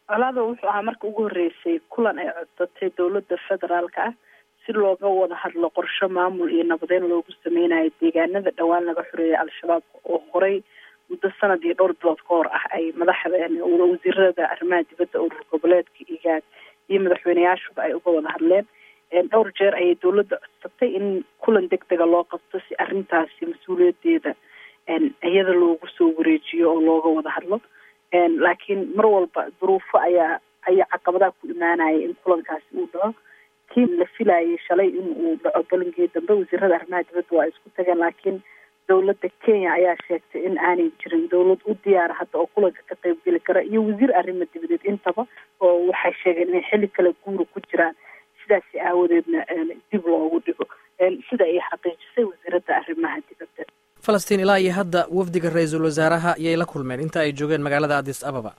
colaada wuxuu ahaa marka ugu horreysay kulan ay codsatay dowladda federaalka ah si looga wada hadlo qorshe maamul iyo nabadeyn loogu sameynayo deegaanada dhowaan laga xoreeyay al-shabaab oo horey muddo sanad iyo dhowr bilood ka hor ah ay madaxda wasiirada arrimaha dibadda urur goboleedka igaad iyo madaxweyneyaashuba ay uga wada hadleen dhowr jeer ayay dowladda codsatay in kulan deg dega loo qabto si arrintaasi mas-uuliyadeeda iyada loogu soo wareejiyo oo looga wada hadlo laakiin mar walba duruufo ayaa ayaa caqabadaha ku imaanaya in kulankaasi uu dhaco kii la filayay shalay in uu dhaco balankii dambe wasiirada arrimaha dibadda waa isku tageen laakiin dowladda kenya ayaa sheegtay in aanay jirin dowlad u diyaara hadda oo kulanka ka qaybgeli kara iyo wasiir arrimo dibadeed intaba oo waxay sheegeen inay xilli kale guura ku jiraan sidaasi aawadeedna dib loogu dhigo sida ay xaqiijisay wasiiradda arrimaha dibadda falastiin ilaa iyo hadda wafdiga ra-iisul wasaaraha yay la kulmeen inta ay joogeen magaalada addis ababa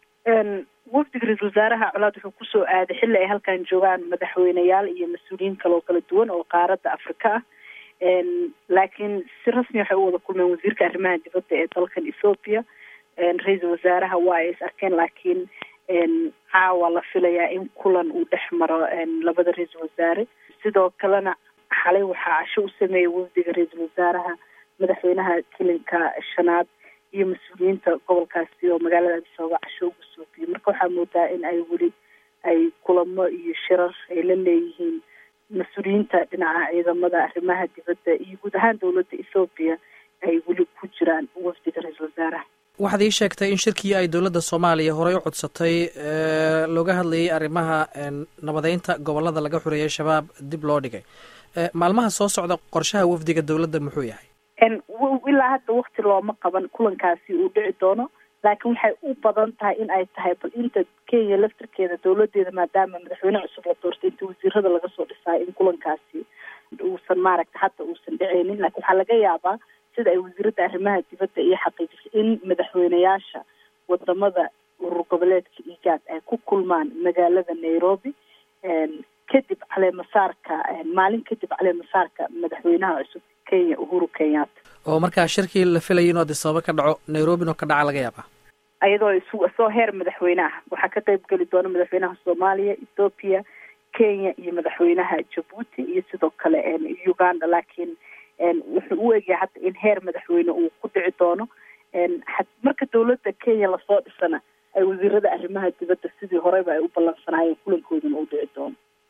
wafdiga ra-iisul wasaaraha colaad wuxuu kusoo aaday xilli ay halkan joogaan madaxweyneyaal iyo mas-uuliyiin kale oo kala duwan oo qaaradda afrika ah laakiin si rasmi waxay u wada kulmeen wasiirka arrimaha dibadda ee dalkan ethoopia ra-iisul wasaaraha waa ay is arkeen laakiin caawa la filayaa in kulan uu dhex maro labada ra-iisul wasaare sidoo kalena xalay waxaa casho u sameeyay wafdiga ra-iisul wasaaraha madaxweynaha kilinka shanaad iyo mas-uuliyiinta gobolkaasi oo magaalada addis ababa casho ugu soofiyey marka waxaa moodaa in ay weli ay kulamo iyo shirar ay la leeyihiin mas-uuliyiinta dhinaca ciidamada arrimaha dibadda iyo guud ahaan dowladda ethoobiya ay weli ku jiraan wafdiga ra-iisul wasaaraha waxaad ii sheegtay in shirkii ay dowladda soomaaliya horey u codsatay looga hadlayay arrimaha nabadeynta gobolada laga xoreeyay shabaab dib loo dhigay maalmaha soo socda qorshaha wafdiga dowladda muxuu yahay ilaa hadda wakti looma qaban kulankaasi uu dhici doono laakiin waxay u badan tahay in ay tahay bal inta kenya laftarkeeda dowladeeda maadaama madaxweyne cusub la doortay inta wasiirada laga soo dhisaayo in kulankaasi uusan maaragta hadda uusan dhiceynin laakiin waxaa laga yaabaa sida ay wasiiradda arrimaha dibadda iyo xaqiijisay in madaxweyneyaasha wadamada urur goboleedka igaad ay ku kulmaan magaalada nairobi kadib caleemasaarka maalin kadib caleemasaarka madaxweynaha cusub kenya uhuru kenyatta oo markaa shirkii la filayay inuu addis ababa ka dhaco nairobina ka dhaca laga yaabaa iyadoo isu soo heer madaxweyne ah waxaa ka qayb geli doona madaxweynaha soomaaliya ethoopia kenya iyo madaxweynaha jabuuti iyo sidoo kale uganda laakiin wuxuu u egyahay hadda in heer madaxweyne uu ku dhici doono marka dowladda kenya lasoo dhisana ay wasiirada arrimaha dibadda sidii horeyba ay u ballansanaayeen kulankooduna uu dhici doono